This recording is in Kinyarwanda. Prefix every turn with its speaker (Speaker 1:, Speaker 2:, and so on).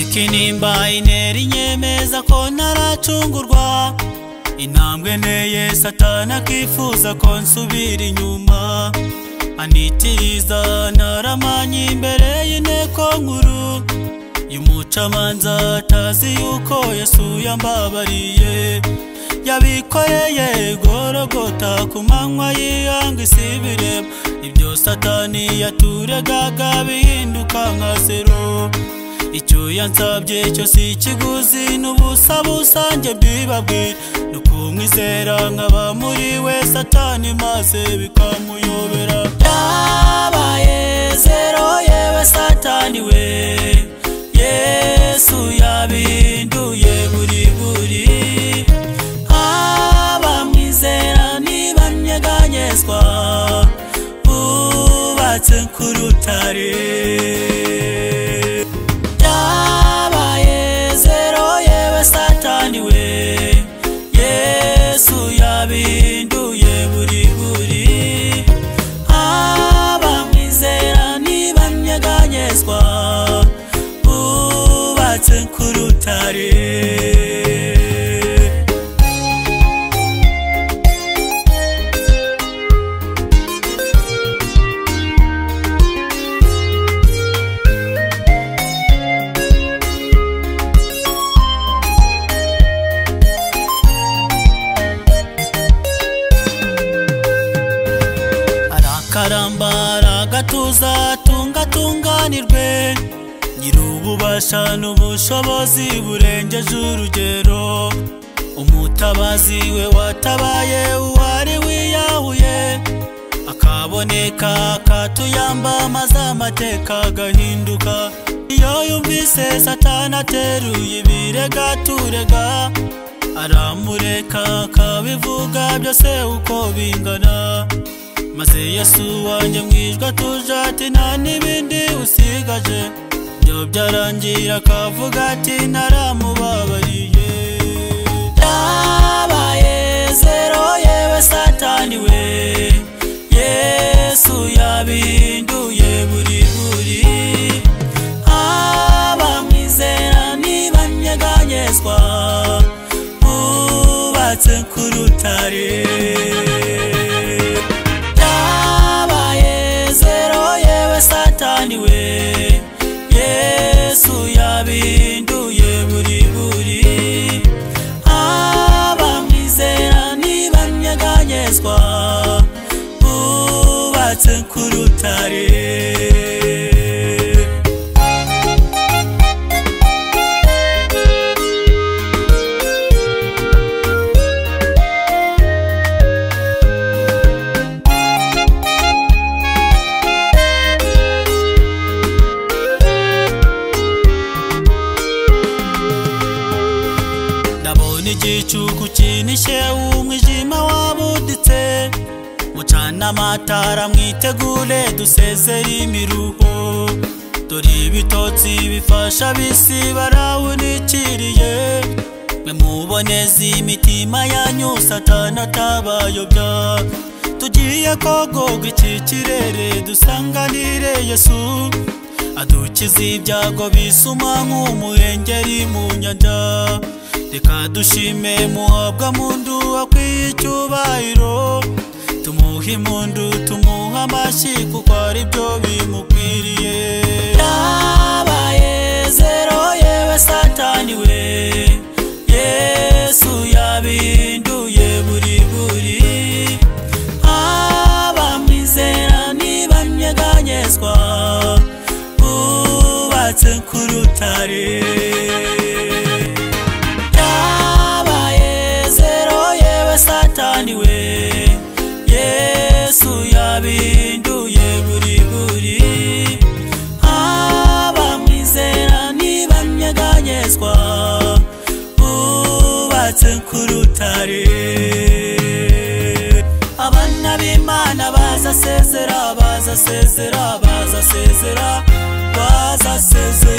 Speaker 1: ikinimba intera inyemeza ko ntaracungurwa intambwe nteye satani akifuza ko nsubira inyuma anitiriza ntaramanye imbere y'inteko nkuru y'umucamanza atazi yuko yasuye ambabariye yabikoreye gorogota ku manywa yiyanga isi bireba ibyo satani yaturegaga bihinduka nka zero icyo yansabye cyo si ikiguzi n'ubusa busange bwibabwira ni ukumwizera nkaba muri we satani maze bikamuyobera byabaye zero yewe satani we yesu yabinduye buri buri abamwizera niba nyeganyezwa bubatse ku rutare yabaye zero yewe satani we yesu yabinduye buri buri abamwizera ntibanyeganyezwa bubatse ku rutare arakarambara agatuza atunga atunganirwe nyir'ububasha n'ubushobozi burengeje urugero umutabazi we watabaye uwari wiyahuye akaboneka akatuyamba maze amateka agahinduka iyo yumvise satani ateruye ibirega turega aramureka akabivuga byose uko bingana maze yesu wanjye mwijwe atuje ati nta n'ibindi usigaje byo byarangira akavuga ati naramubabariye byabaye zero yewe satani we yesu yabinduye buri buri abamwizera ntibanyeganyezwa bubatse ku rutare yabaye zero yewe satani we yesu yabinduye buri buri abamwizera ntibanyeganyezwa bubatse ku rutare ndabona igicuku kinishe umwijima wabuditse mucana amatara mwitegure dusezere imiruho dore ibitotsi bifasha bisi barawunikiriye mwe muboneze imitima yanyu satana atabayobya tugiye kogogwa iki kirere dusanganire yesu adukiza ibyago bisuma nk'umuhengeri mu nyanja reka dushime muhabwa mundu akwiye icyubahiro tumuhe impundu tumuhe amashyi kuko ari byo bimukwiriye yabaye zero yewe satani we yesu yabinduye buri buri abamwizera ntibanyeganyezwa bubatse ku rutare yabaye zero yewe satani we yesu yabinduye buri buri abamwizera ntibanyeganyezwa bubatse ku rutare abana b'imana bazasezera bazasezera bazasezera bazasezera